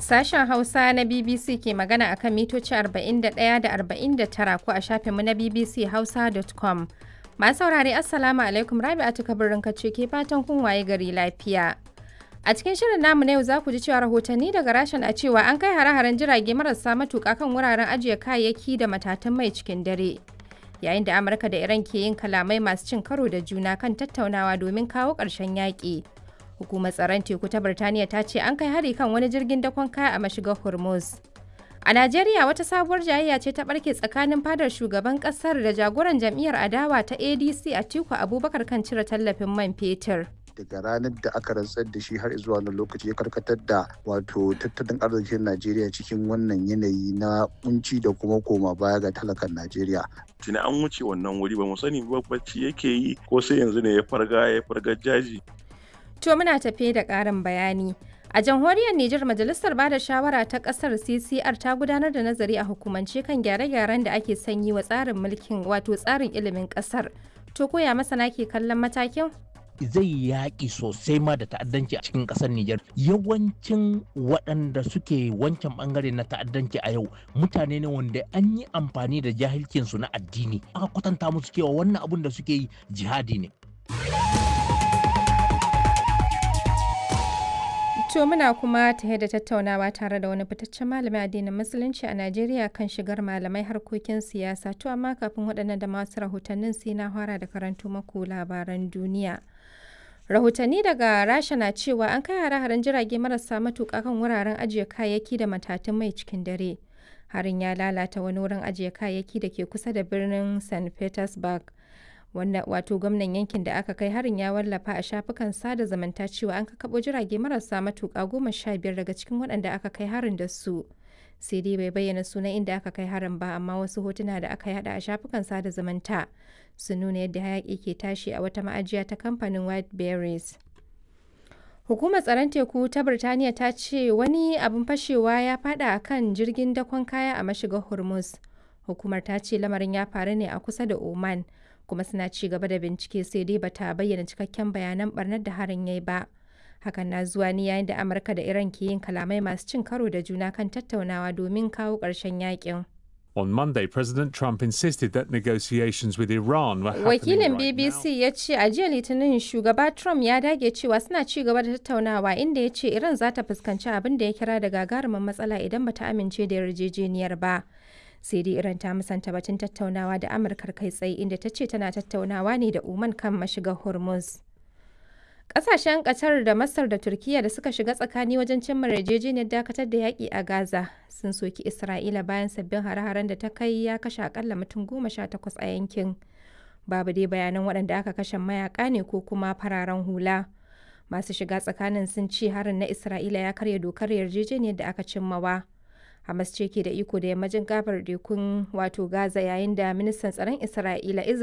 Sashen Hausa na BBC ke magana a kan mitoci 41 da 49 ko a shafinmu na bbchausa.com. Masu saurare Assalamu alaikum Rabi'atu kabirin kace ke fatan kun waye gari lafiya. A cikin shirin namu na yau za ku ji cewa rahotanni daga rashin a cewa an kai hare-haren jirage marasa matuƙa kan wuraren ajiye kayayyaki da matatan mai cikin dare. Yayin da Amurka da Iran ke yin kalamai masu cin karo da juna kan tattaunawa domin kawo ƙarshen yaƙi. Hukumar tsaron teku ta Birtaniya ta ce an kai hari kan wani jirgin dakon kaya a mashigar Hormuz. A Najeriya wata sabuwar jayayya ce ta barke tsakanin fadar shugaban kasar da jagoran jam'iyyar adawa ta ADC Atiku Abubakar kan cire tallafin man fetur. daga ranar da aka rantsar da shi har zuwa wannan lokaci ya karkatar da wato tattalin arzikin Najeriya cikin wannan yanayi na kunci da kuma koma baya ga talakan Najeriya. tuni an wuce wannan wuri ba mu sani ba bacci yake yi ko sai yanzu ne ya farga ya farga jaji To muna tafe da ƙarin bayani. A jamhuriyar Nijar Majalisar Bada Shawara ta ƙasar CCR ta gudanar da nazari a hukumance kan gyare-gyaren da ake sanyi wa tsarin mulkin wato tsarin ilimin ƙasar. To koya masana ke kallon matakin? zai yaƙi sosai ma da ta'addanci a cikin ƙasar Nijar. Yawancin waɗanda suke wancan ɓangare na ta'addanci a yau mutane ne wanda an yi amfani da jahilcinsu na addini. Aka kwatanta musu cewa wannan abun da suke yi jihadi ne. To muna kuma tare da tattaunawa tare da wani fitaccen malamin addinin musulunci a Najeriya kan shigar malamai harkokin siyasa. To amma kafin waɗannan da masu rahotannin sai na fara da karanto maku labaran duniya. Rahotanni daga Rasha na cewa an kai hare-haren jirage marasa matuƙa kan wuraren ajiye kayayyaki da matatun mai cikin dare. Harin ya lalata wani wurin ajiye kayayyaki da ke kusa da birnin St. Petersburg. wanda wato gwamnan yankin da aka kai harin ya wallafa a shafukan sada zumunta cewa an kakabo jirage marasa matuƙa goma sha biyar daga cikin waɗanda aka kai harin da su sai dai bai bayyana sunan inda aka kai harin ba amma wasu hotuna da aka yada a shafukan sada zumunta sun nuna yadda hayaƙi ke tashi a wata ma'ajiya ta kamfanin white berries Hukumar tsaron teku ta Birtaniya ta ce wani abin fashewa ya fada a kan jirgin dakon kaya a mashigar Hormuz. Hukumar ta ce lamarin ya faru ne a kusa da Oman. kuma suna ci gaba da bincike sai dai bata bayyana cikakken bayanan barnar da harin yayi ba hakan na zuwa ne yayin da amurka da iran ke yin kalamai masu cin karo da juna kan tattaunawa domin kawo ƙarshen yakin On Monday, President Trump insisted that negotiations with Iran were happening wakilin right bbc now. ya ce a jiya litinin shugaba trump ya dage cewa suna ci gaba da tattaunawa inda ya ce iran za ta fuskanci abin da ya kira da gagarumin matsala idan bata amince da yarjejeniyar ba sai dai iran ta musanta batun tattaunawa da amurkar kai tsaye inda ta ce tana tattaunawa ne da oman kan mashigar hormuz Ƙasashen Qatar da Masar da Turkiyya da suka shiga tsakani wajen cimma yarjejeniyar dakatar da yaƙi a Gaza sun soki Isra'ila bayan sabbin hare-haren da ta kai ya kashe akalla mutum goma sha takwas a yankin. Babu dai bayanan waɗanda aka kashe mayaƙa ne ko kuma fararen hula. Masu shiga tsakanin sun ce harin na Isra'ila ya karya dokar yarjejeniyar da aka cimmawa. Hamas ce ke da iko da yammacin gabar tekun wato Gaza yayin da ministan tsaron Isra'ila